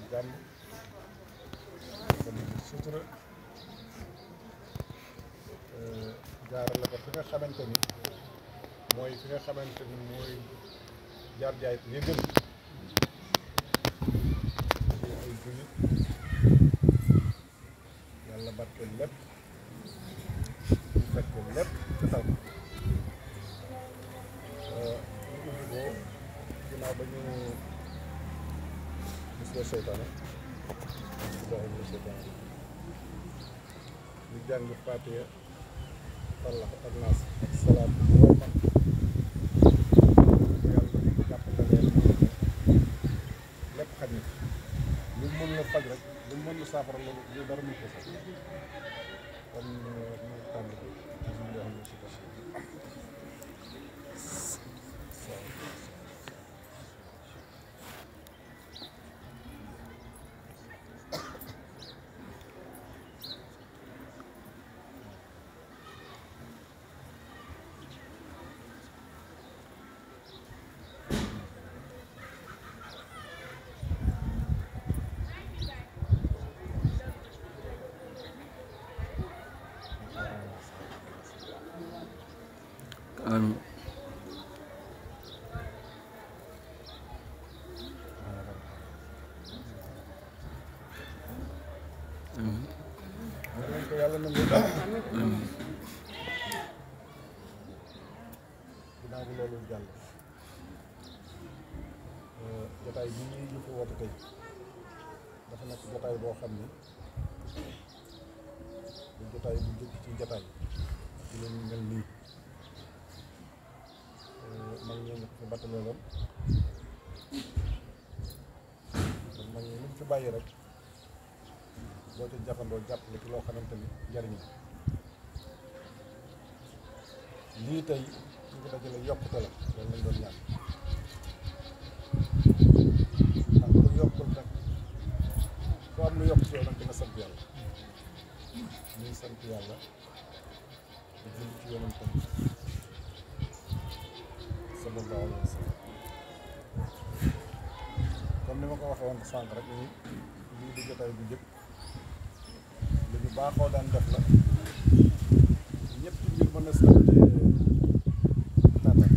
jàmm kon sutura jaarale ko fi nga xamante ni mooy fi nga xamante ni mooy jaar jaay li gën ci ay jullit yàlla barkeel lépp ñu fekk lépp ci taw ñu ubbi ko ginnaaw ba ñu musla seytaane billahi mina seytaane ñu jàng Faatiha fallax ak naas ak salaat boo man yàlla jàpp na leen lépp xaj na lu mu mën la faj rek lu mu mën la saafara loolu lu dara mu ko faj kon ñu tànn ko bismillahi mina seytaane amiin amiin yal nañ ko yàlla nangu amiin ginnaaw bi loolu jàll jotaay bi ñuy ñu fi woote tey dafa nekk jotaay boo xam ni du jotaay bu njëkk ci jotaay ci leen mel nii mag ñoo ñu ko fi battalooloon kon mag ñi lu mu fi bàyyi rek boo ca jàppandoo jàppale ci loo xamante ni njariñ la lii tey ñu ko dajale yokkute la loolu lañ doon ñaan ndax lu yokkul nag ku am lu yokk ci yow nag dina sant yàlla ñuy sant yàlla di julli ci yonentam sallallahu alayhi wa sallam comme ni ma ko waxee woon sànq rek ni lii di jotaay bu njëkk lu ñu baaxoo daan def la ñëpp mbir mën na si tànn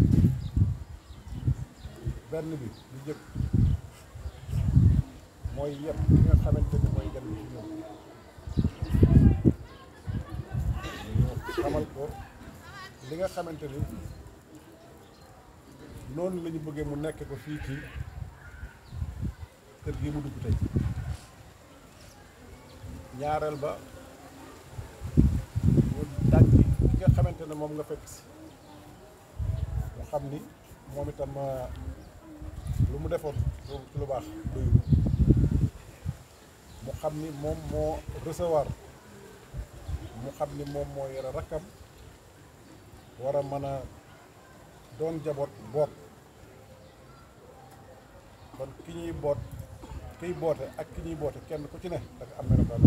benn bi lu njëkk mooy yëpp li nga xamante ni mooy gan bi ci ñoom ñu xamal ko li nga xamante ni noonu la ñu bëggee mu nekk ko fii ci kër gi mu dugg tey ñaareel ba mu daj ki nga xamante ne moom nga fekk si mu xam ni moom itam lu mu defoon ci lu baax doyu mu xam ni moom moo recevoir mu xam ni moom moo yore rakkam war a mën a doon jaboot boot kon ki ñuy boot kiy boote ak ki ñuy boote kenn ku ci ne dafa am melokaan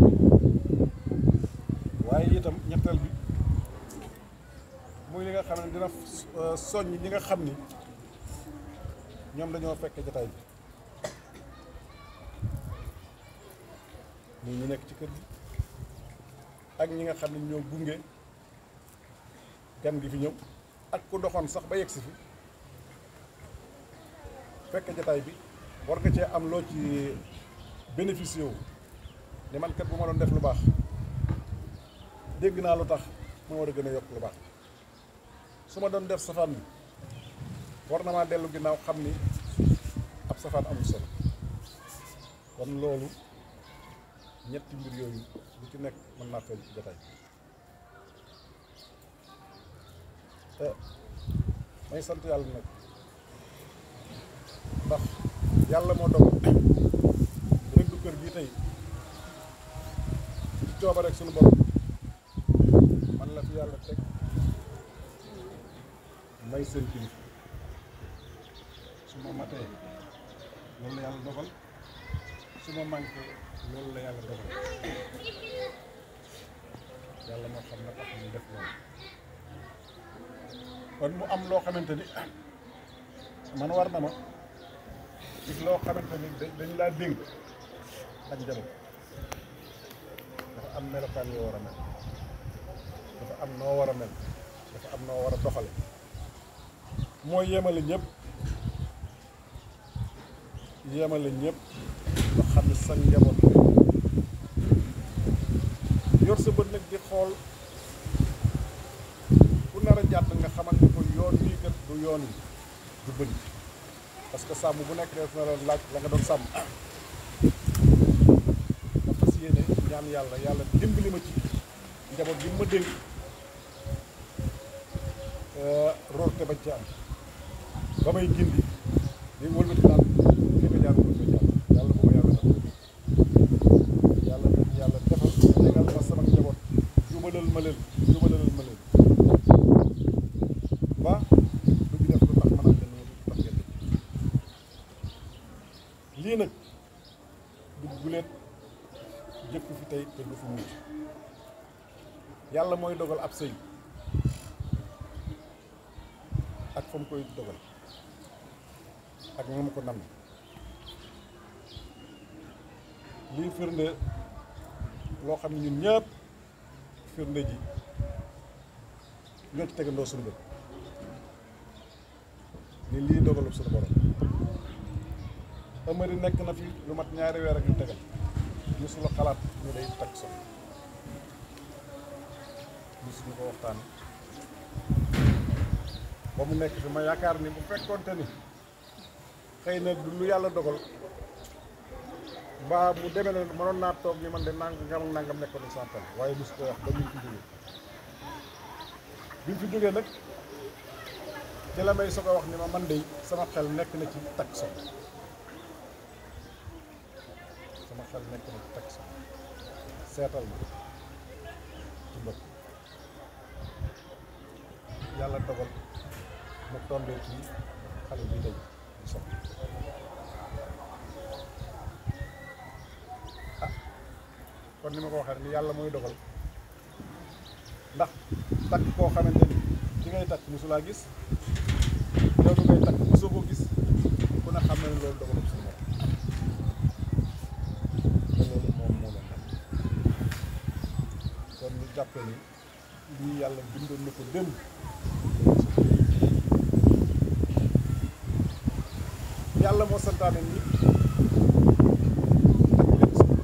waaye itam ñetteel bi muy li nga xam ne dina soññ ñi nga xam ni ñoom dañoo fekke jotaay bi muy ñu nekk ci kër gi ak ñi nga xam ne ñoo gunge gan gi fi ñëw ak ku doxoon sax ba yegsi fi fekke jotaay bi war nga cee am loo ci bénéficié wu ni man kat bu ma doon def lu baax dégg naa lu tax ma war a gën a yokk lu baax su ma doon def safaan bi war na maa dellu ginnaaw xam ni ab safaan amul solo kon loolu ñetti mbir yooyu lu ci nekk mën naa feeñ ci jotaay te may sant yàlla nag ndax yàlla moo dogal rëddu kër gi tey ci cooba rek suñu borom man la fi yàlla teg may seen kilifa su ma matee loolu la yàlla dogal su ma manqué loolu la yàlla dogal yàlla moo xam na tax ñu def loolu kon mu am loo xamante ni man war na ma gis loo xamante ni dañ dañ laa dénk ak njaboot dafa am melokaan yoo war a mel dafa am noo war a mel dafa am noo war a doxale mooy yemale ñëpp yemale ñëpp nga xam ne sa njaboot yor sa bët nag di xool ku nar a jàdd nga xamal ni ko yoon bii kat du yoon wi du bëri parce que sàmm bu nekk def na la laaj la nga doon sàmm nga fas yéene ñaan yàlla yàlla dimbali ma ci njaboot bi ma dénk roorte bañ ci am ba may gindi di wëlbati naan fi nga jaar ko jaar yàlla bu ma yàlla def yàlla yàlla defal tegal ma sama njaboot jubalal ma leen jubalal ma leen ba du ñu def lu tax mën a leen lu tax ngeen def lii nag du guleet jëkk fi tey te du fi mujj yàlla mooy dogal ab sëy ak fa mu koy dogal ak nga mu ko nam lii firnde loo xam ne ñun ñëpp firnde ji ñoo ci tegandoo suñu bët ni lii dogalub suñu borom Amari nekk na fi lu mat ñaari weer ak yu tegal musula xalaat ñu day takk so musuñu ko waxtaan ba mu nekk fi ma yaakaar ni bu fekkoonte ni xëy na du lu yàlla dogal mbaa mu demee noonu mënoon naa toog ni man de nangam ak nangam nekkoon na santal waaye mosu ko wax ba ñu fi jógee bi mu fi jógee nag ci la may soog a wax ni ma man de sama xel nekk na ci takk soxna sama xel nekk na ci takk soxna seetal ma ci mbokk yàlla dogal mu tombee ci xale bi day di soxna ah kon ni ma ko waxee ni yàlla mooy dogal ndax takk koo xamante ni ki ngay takk mosulaa gis yow mi ngay takk mosoo ko gis ku ne xam na ne loolu dogalum suñu borom te loolu moom moo leen dal kon ñu jàppe ni lii yàlla bindoon na ko démb yàlla moo santaane ni takk leen soxna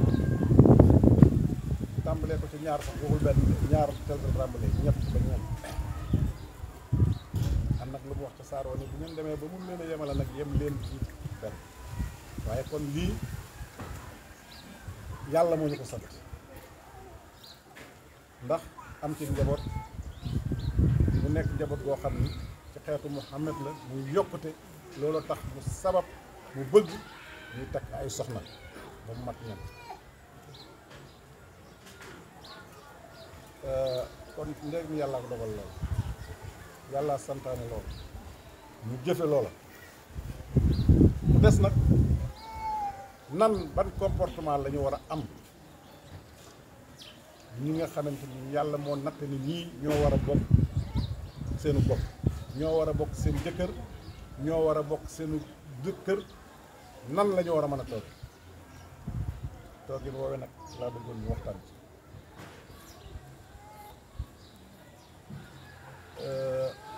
tàmbalee ko ci ñaar sax waxul benn ñaar tel tel tàmbalee ñett ba ñeent am nag lu mu wax ca saaroo ni bu ngeen demee ba mun leen a yemale nag yem leen ci benn waaye kon lii yàlla moo ñu ko sant ndax am ci njaboot mu nekk njaboot goo xam ni ci xeetu Muhammad la muy yokkute loolu tax mu sabab mu bëgg ñuy takk ay soxna ba mu mat ñan kon ndéegam yàlla ko dogal lool yàlla santaane lool ñu jëfe loola mu des nag nan ban comportement la ñu war a am ñi nga xamante ni yàlla moo natt ni ñii ñoo war a bokk seenu bopp ñoo war a bokk seen jëkkër ñoo war a bokk seenu jëkkër nan la ñu war a mën a toog toogin woowee nag laa bëggoon ñu waxtaan ci